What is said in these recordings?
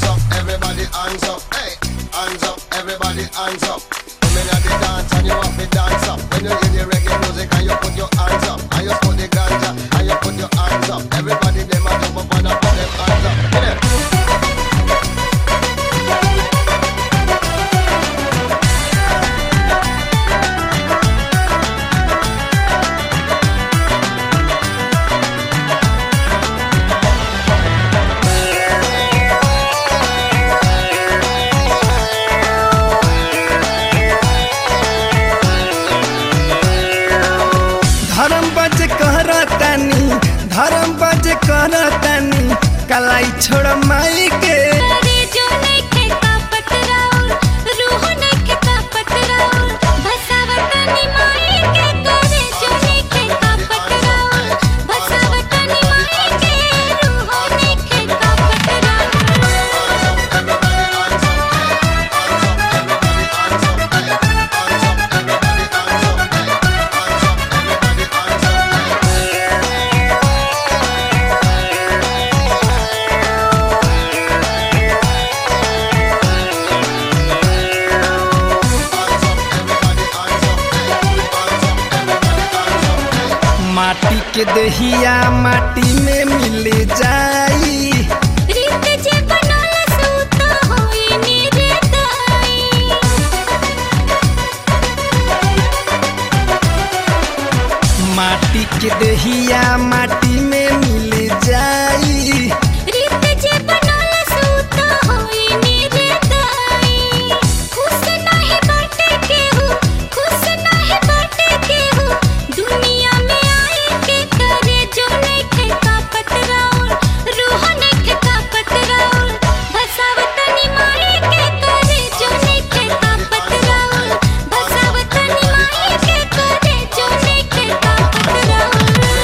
hands up, everybody hands up, hey, hands up, everybody hands up. Come in at the dance and you have to dance up. When you hear the reggae music and you put your hands up, and you put the ganja and you put your hands up. Everybody them a jump up and a put them hands up. Get it? धर्म बज करतानी धर्म बज करतानी कलाई छोड़ माई के करे जो नइखे का पतराउर, रूह नइखे का पतराउर, भसावतनी माई के करे जो नइखे का पतराउर, भसावतनी माई के रूह नइखे का पतराउर। माटी के दहिया माटी में मिल जाई रीत जे बनल सूत होई निर्दयी। माटी के दहिया माटी में मिल जाई रीत जे बनल सूत होई निर्दयी। खुश नाही बाटे केहू, खुश नाही बाटे केहू, दुनिया में आई के करे जो नइखे का पतराउर, रूह नइखे का पतराउर, भसावतनी माई के करे जो नइखे का पतराउर, भसावतनी माई के करे जो नइखे का पतराउर।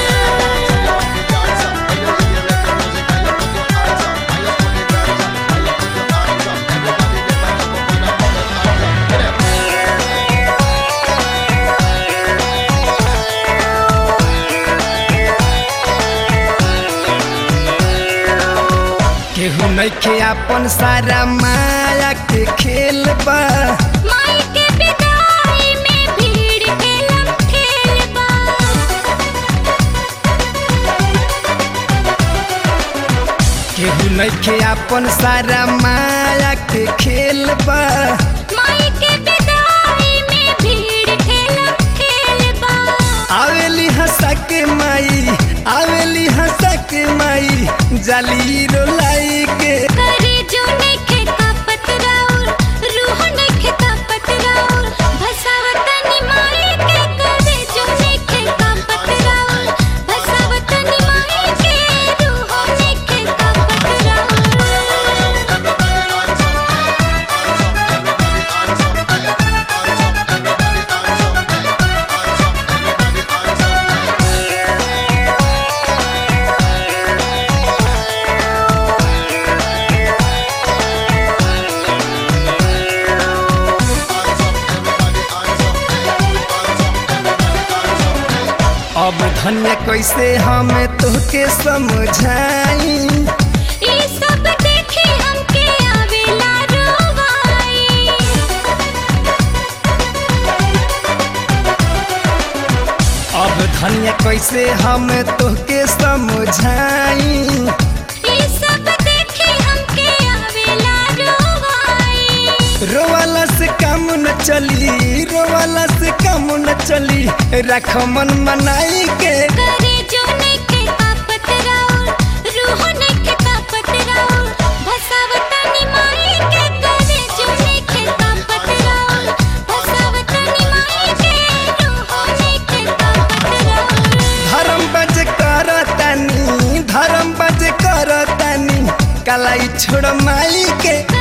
केहू नइखे अपन सारा माया के खेल बा माई के विदाई में भीड़ के लम्हेल बा केहू नइखे अपन सारा माया के खेल बा माई के विदाई में भीड़ के लम्हेल बा आवेली हंसा के माई आवेली हंसा के माई जाली रोलाई के करे जो नइखे का पतराउर रूह नइखे का पतराउर भसावतनी माई के करे जो नइखे का पतराउर भसावतनी माई के रूह नइखे का पतराउर अब धन्य कैसे हम तोहके समझाई ई सब देखी हमके आवेला रोवाई अब धन्य कैसे हम तोहके समझाई ई सब देखी हमके आवेला रोवाई रोवाला से काम न चली रोवाला से काम न चली रख मन मनाई के करे जो नइखे का पतराउर रूह नइखे का पतराउर भसावतनी माई के करे जो नइखे का पतराउर भसावतनी माई के रूह नइखे का पतराउर धर्म बज करतानी धर्म बज करतानी कलाई छोड़ माई के